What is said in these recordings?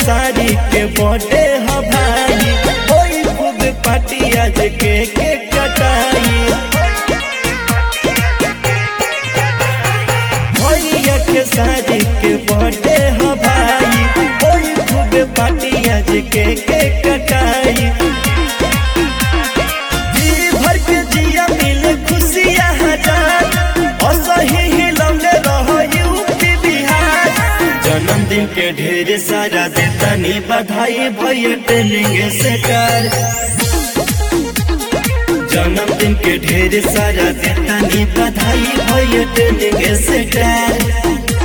खेसारी के बर्थडे ह भाई ओई खूब पार्टी आज के के कटाई भैया खेसारी के बर्थडे ह भाई ओई खूब पार्टी आज के के कटाई जी भर के जिया मिले खुशियाँ हजार असही हिलौले रह यूपी बिहार जन्मदिन के ढेर सारा देतानी बधाई भैया ट्रेनिंग से कर जन्मदिन के ढेर सारा देतानी बधाई भैया ट्रेनिंग से कर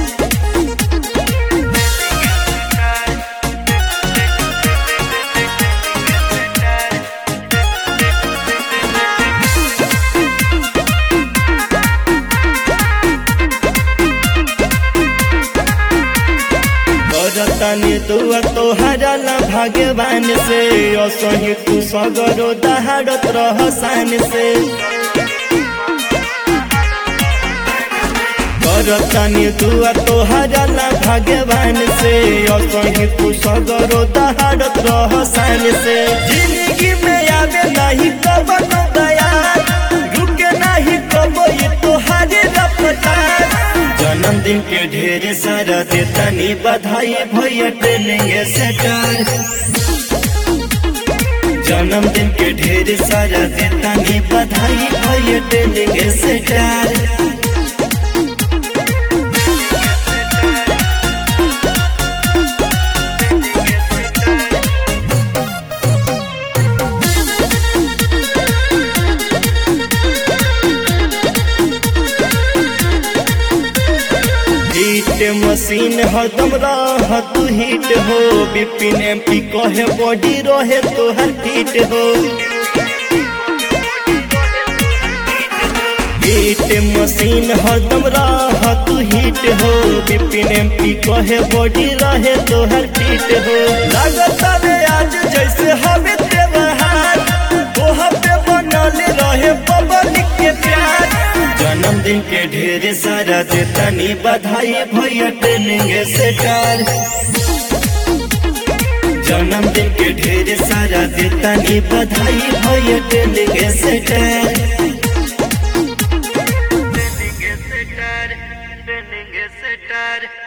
करतानी दुआ तोहरा ला भगवान से असही तू सगरो दहाड़त रह शान से करतानी दुआ तोहरा ला भगवान से असही तू सगरो दहाड़त रह शान से जिंदगी में आवे नहीं कब दया रुके नहीं कब ये तोहारे रफ्तार जन्मदिन के ढेर सारा देतानी बधाई भैया ट्रेनिंग से कर जन्मदिन के ढेर सारा देतानी बधाई भैया ट्रेनिंग से कर हिट मशीन हरदम रह तू हिट हो बिपिन एम पी कहे बॉडी रहे तोहर फिट हो हिट मशीन हरदम रह तू हिट हो बिपिन एम पी कहे बॉडी रहे तोहर फिट हो लागत रे आज जैसे हवे त्योहार तोह पे बनल रहे पब्लिक के प्यार जन्मदिन के ढेर सारा देतानी बधाई भैया ट्रेनिंग से कर जन्मदिन के ढेर सारा देतानी बधाई भैया ट्रेनिंग से कर Trending is a star, trending is a star.